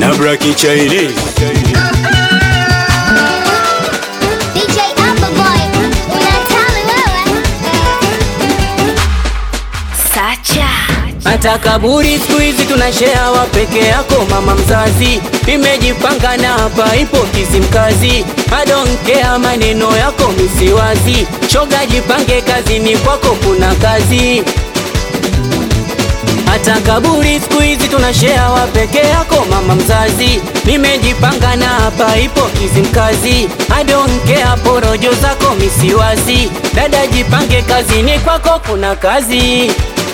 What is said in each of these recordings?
na Black Chinese. DJ Appleboy, unatali wewe. Sacha. Hata kaburi siku hizi tunashare wa peke yako mama mzazi, nimejipanga na hapa ipo Kizimkazi. I don't care maneno yako misiwazi, shoga jipange kazini kwako kuna kazi. Hata kaburi siku hizi tunashare wa peke yako mama mzazi, nimejipanga na hapa ipo Kizimkazi. I don't care porojo zako misiwazi, dada jipange kazini kwako kuna kazi.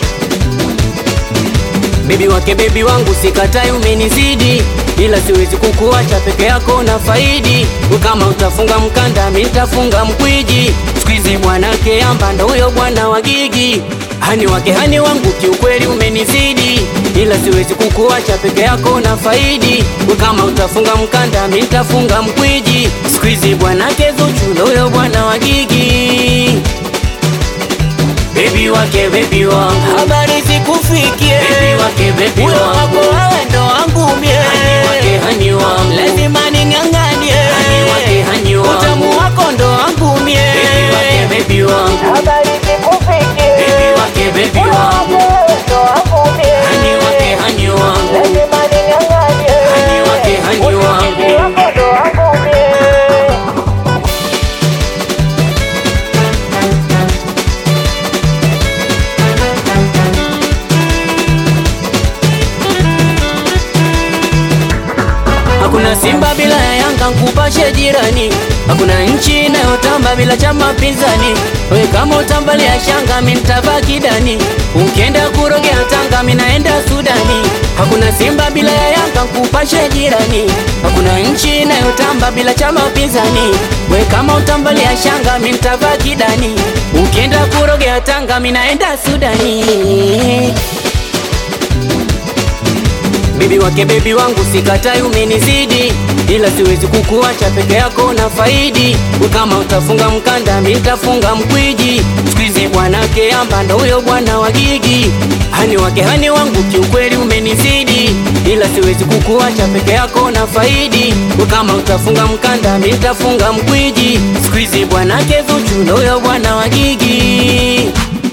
Bebi wake bebi wangu sikatai, umenizidi ila siwezi kukuacha peke yako na faidi. Kama utafunga mkanda, mi nitafunga mkwiji. Squeeze bwanake amba ndo huyo bwana wa gigi. Hani wake hani wangu kiukweli umenizidi ila siwezi kukuacha peke yako na faidi. Kama utafunga mkanda, mi nitafunga mkwiji. Squeeze bwanake Zuchu ndo huyo bwana wa gigi. Baby wake baby wangu, habari zikufikie. Baby wake baby wangu, wako wewe ndo wangu mie. Hani wake hani wangu, lazima ning'ang'anie. Hani wake hani wangu, utamu wako ndo wangu mie. Baby wake baby wangu, habari zikufikie. Baby wake baby wangu, ndo wangu mie. Hani wake hani wangu, lazima ning'ang'anie. Hani wake hani wangu, wako ndo wangu mie. Hakuna Simba bila ya Yanga, nkupashe jirani. Hakuna nchi inayotamba bila chama pinzani. We kama utambalia shanga, mi ntabaki dani. Ukienda kurogea Tanga, mi naenda Sudani. Hakuna Simba bila ya Yanga, nkupashe jirani. Hakuna nchi inayotamba bila chama pinzani. We kama utambalia shanga, mi ntabaki dani. Ukienda kurogea Tanga, mi naenda Sudani. Bibi wake bebi wangu sikatai, umenizidi ila siwezi kukuacha peke yako na faidi. Kama utafunga mkanda, mi nitafunga mkwiji. Squeeze bwanake amba ndo huyo bwana wa gigi. Hani wake hani wangu kiukweli umenizidi ila siwezi kukuacha peke yako na faidi. Kama utafunga mkanda, mi nitafunga mkwiji. Squeeze bwanake Zuchu ndo huyo bwana wa gigi.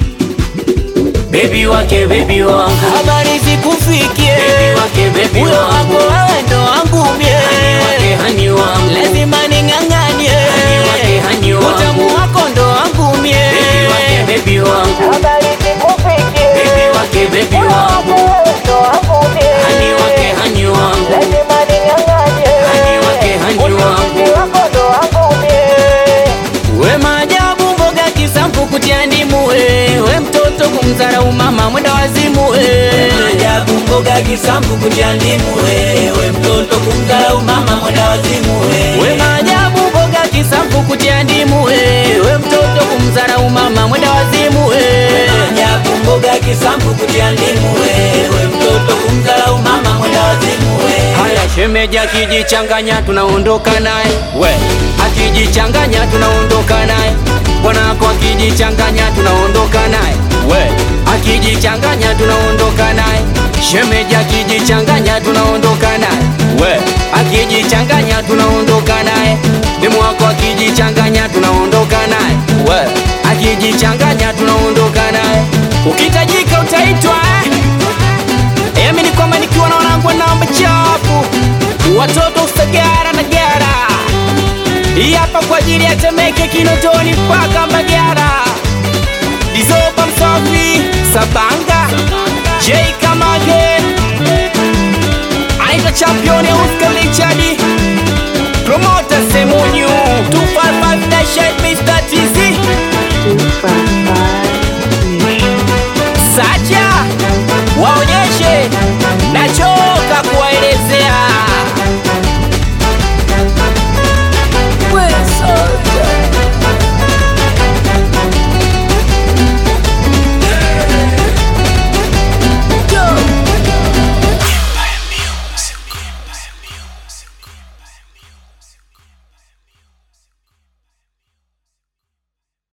Baby wake baby wangu, habari zikufikie. Baby wake baby wangu, wako wewe ndo wangu mie. Hani wake hani wangu, lazima ning'ang'anie. Hani wake hani wangu, utamu wako ndo wangu mie. Baby wake baby wangu, habari zikufikie. Baby wake baby wangu, ndo wangu mie. Hani wake hani wangu, lazima ning'ang'anie. Hani wake hani wangu, wako ndo wangu mie. We maajabu mboga kisampu kutia ndimu we, we mtoto kumdharau mama mwenda wazimu we. Maajabu mboga kisambu kutia ndimu wewe mtoto kumdharau mama mwenda wazimu We wewe maajabu mboga kisampu kutia ndimu we, we mtoto kumdharau mama mwenda wazimu we. Maajabu mboga kisambu kutia ndimu wewe mtoto kumdharau mama mwenda wazimu wewe Haya shemeji akijichanganya tunaondoka naye we, akijichanganya tunaondoka naye bwanako akijichanganya tunaondoka naye we, akijichanganya tunaondoka naye shemeji akijichanganya tunaondoka naye we, akijichanganya tunaondoka naye demu wako akijichanganya tunaondoka naye we, akijichanganya tunaondoka naye ukitajika utaitwa eh? Emi ni kwamba nikiwa na wanangu namba chapu watoto usagara na gara hii hapa kwa ajili ya Temeke, Kinondoni mpaka Mbagara, Dizoba Msafi, Saba